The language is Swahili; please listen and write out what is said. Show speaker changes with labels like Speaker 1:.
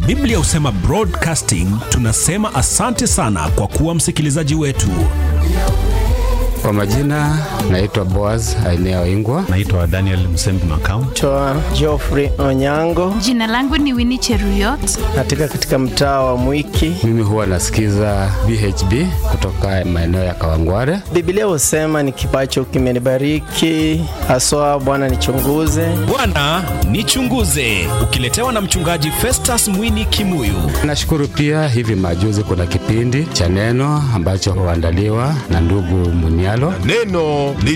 Speaker 1: Biblia husema broadcasting. Tunasema asante sana kwa kuwa msikilizaji wetu.
Speaker 2: Kwa majina naitwa Boaz Ainea Ingwa.
Speaker 3: Naitwa Daniel Msembi Makau.
Speaker 4: Naitwa Geoffrey Onyango,
Speaker 5: Jina langu ni Winnie Cheruyot.
Speaker 4: katika katika mtaa wa Mwiki.
Speaker 2: Mimi huwa nasikiza BHB kutoka maeneo ya Kawangware.
Speaker 4: Biblia husema ni kipacho kimenibariki, haswa Bwana nichunguze.
Speaker 1: Bwana nichunguze, ukiletewa na mchungaji Festus Mwini Kimuyu.
Speaker 2: Nashukuru pia hivi majuzi kuna kipindi cha neno ambacho huandaliwa na ndugu Munialo.
Speaker 6: Neno